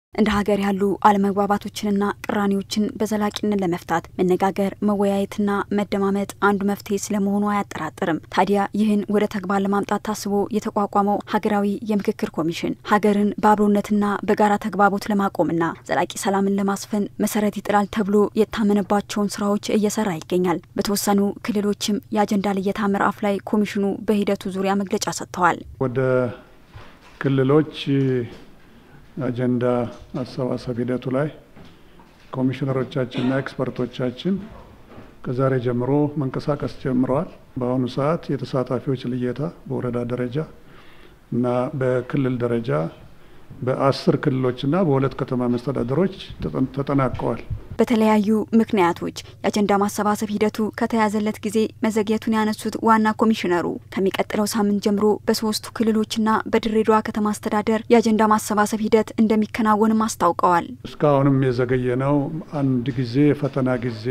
እንደ ሀገር ያሉ አለመግባባቶችንና ቅራኔዎችን በዘላቂነት ለመፍታት መነጋገር፣ መወያየትና መደማመጥ አንዱ መፍትሄ ስለመሆኑ አያጠራጥርም። ታዲያ ይህን ወደ ተግባር ለማምጣት ታስቦ የተቋቋመው ሀገራዊ የምክክር ኮሚሽን ሀገርን በአብሮነትና በጋራ ተግባቦት ለማቆምና ዘላቂ ሰላምን ለማስፈን መሰረት ይጥላል ተብሎ የታመነባቸውን ስራዎች እየሰራ ይገኛል። በተወሰኑ ክልሎችም የአጀንዳ ልየታ ምዕራፍ ላይ ኮሚሽኑ በሂደቱ ዙሪያ መግለጫ ሰጥተዋል። ወደ ክልሎች አጀንዳ አሰባሰብ ሂደቱ ላይ ኮሚሽነሮቻችንና ኤክስፐርቶቻችን ከዛሬ ጀምሮ መንቀሳቀስ ጀምረዋል። በአሁኑ ሰዓት የተሳታፊዎች ልየታ በወረዳ ደረጃ እና በክልል ደረጃ በአስር ክልሎችና በሁለት ከተማ መስተዳደሮች ተጠናቀዋል። በተለያዩ ምክንያቶች የአጀንዳ ማሰባሰብ ሂደቱ ከተያዘለት ጊዜ መዘግየቱን ያነሱት ዋና ኮሚሽነሩ ከሚቀጥለው ሳምንት ጀምሮ በሶስቱ ክልሎችና በድሬዳዋ ከተማ አስተዳደር የአጀንዳ ማሰባሰብ ሂደት እንደሚከናወንም አስታውቀዋል። እስካሁንም የዘገየ ነው። አንድ ጊዜ የፈተና ጊዜ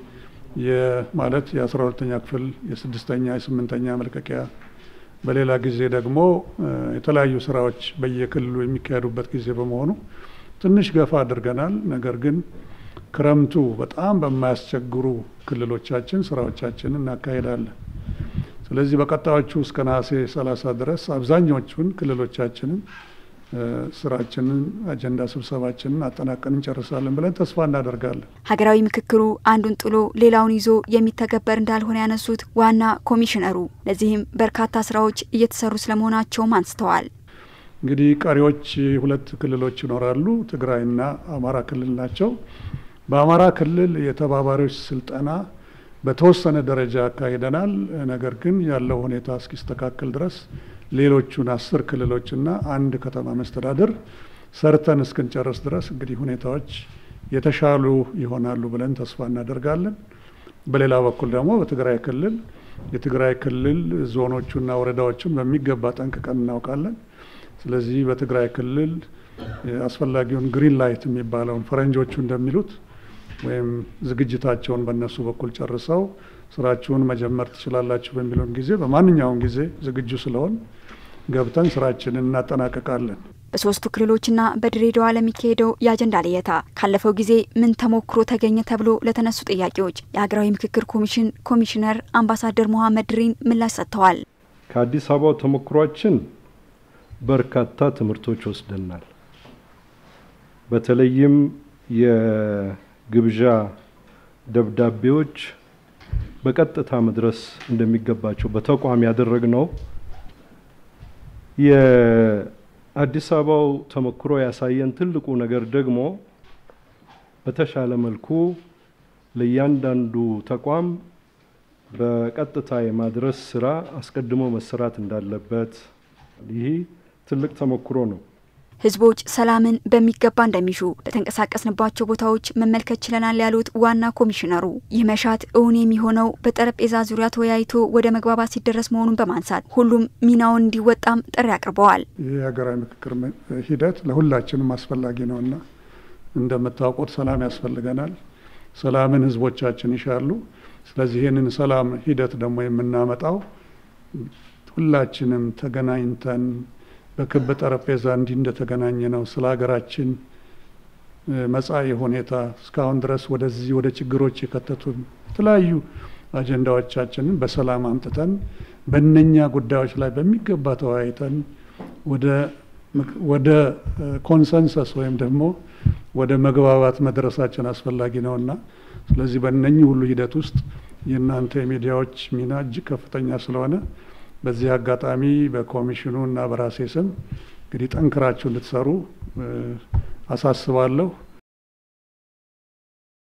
ማለት የአስራ ሁለተኛ ክፍል የስድስተኛ የስምንተኛ መልቀቂያ በሌላ ጊዜ ደግሞ የተለያዩ ስራዎች በየክልሉ የሚካሄዱበት ጊዜ በመሆኑ ትንሽ ገፋ አድርገናል። ነገር ግን ክረምቱ በጣም በማያስቸግሩ ክልሎቻችን ስራዎቻችንን እናካሄዳለን። ስለዚህ በቀጣዮቹ እስከ ነሐሴ 30 ድረስ አብዛኛዎቹን ክልሎቻችንን ስራችንን አጀንዳ ስብሰባችንን አጠናቀን እንጨርሳለን ብለን ተስፋ እናደርጋለን። ሀገራዊ ምክክሩ አንዱን ጥሎ ሌላውን ይዞ የሚተገበር እንዳልሆነ ያነሱት ዋና ኮሚሽነሩ ለዚህም በርካታ ስራዎች እየተሰሩ ስለመሆናቸውም አንስተዋል። እንግዲህ ቀሪዎች ሁለት ክልሎች ይኖራሉ። ትግራይና አማራ ክልል ናቸው። በአማራ ክልል የተባባሪዎች ስልጠና በተወሰነ ደረጃ አካሂደናል። ነገር ግን ያለው ሁኔታ እስኪስተካከል ድረስ ሌሎቹን አስር ክልሎችና አንድ ከተማ መስተዳድር ሰርተን እስክንጨርስ ድረስ እንግዲህ ሁኔታዎች የተሻሉ ይሆናሉ ብለን ተስፋ እናደርጋለን። በሌላ በኩል ደግሞ በትግራይ ክልል የትግራይ ክልል ዞኖቹና ወረዳዎቹን በሚገባ ጠንቅቀን እናውቃለን። ስለዚህ በትግራይ ክልል አስፈላጊውን ግሪን ላይት የሚባለውን ፈረንጆቹ እንደሚሉት ወይም ዝግጅታቸውን በእነሱ በኩል ጨርሰው ስራችሁን መጀመር ትችላላችሁ በሚለውን ጊዜ በማንኛውም ጊዜ ዝግጁ ስለሆን ገብተን ስራችንን እናጠናቀቃለን። በሶስቱ ክልሎችና በድሬዳዋ ለሚካሄደው የአጀንዳ ልየታ ካለፈው ጊዜ ምን ተሞክሮ ተገኘ ተብሎ ለተነሱ ጥያቄዎች የሀገራዊ ምክክር ኮሚሽን ኮሚሽነር አምባሳደር መሐመድ ድሪን ምላሽ ሰጥተዋል። ከአዲስ አበባው ተሞክሯችን በርካታ ትምህርቶች ወስደናል። በተለይም የግብዣ ደብዳቤዎች በቀጥታ መድረስ እንደሚገባቸው በተቋም ያደረግነው የአዲስ አበባው ተሞክሮ ያሳየን ትልቁ ነገር ደግሞ በተሻለ መልኩ ለእያንዳንዱ ተቋም በቀጥታ የማድረስ ስራ አስቀድሞ መሰራት እንዳለበት ይህ ትልቅ ተሞክሮ ነው። ህዝቦች ሰላምን በሚገባ እንደሚሹ በተንቀሳቀስንባቸው ቦታዎች መመልከት ችለናል ያሉት ዋና ኮሚሽነሩ ይህ መሻት እውን የሚሆነው በጠረጴዛ ዙሪያ ተወያይቶ ወደ መግባባት ሲደረስ መሆኑን በማንሳት ሁሉም ሚናውን እንዲወጣም ጥሪ አቅርበዋል። ይህ የሀገራዊ ምክክር ሂደት ለሁላችንም አስፈላጊ ነውና እንደምታውቁት ሰላም ያስፈልገናል። ሰላምን ህዝቦቻችን ይሻሉ። ስለዚህ ይህንን ሰላም ሂደት ደግሞ የምናመጣው ሁላችንም ተገናኝተን በክብ ጠረጴዛ እንዲህ እንደተገናኘ ነው ስለ ሀገራችን መጻኢ ሁኔታ እስካሁን ድረስ ወደዚህ ወደ ችግሮች የከተቱን የተለያዩ አጀንዳዎቻችንን በሰላም አምጥተን በእነኛ ጉዳዮች ላይ በሚገባ ተወያይተን ወደ ኮንሰንሰስ ወይም ደግሞ ወደ መግባባት መድረሳችን አስፈላጊ ነውና ስለዚህ በእነኚህ ሁሉ ሂደት ውስጥ የእናንተ የሚዲያዎች ሚና እጅግ ከፍተኛ ስለሆነ በዚህ አጋጣሚ በኮሚሽኑ እና በራሴ ስም እንግዲህ ጠንክራችሁ እንድትሰሩ አሳስባለሁ።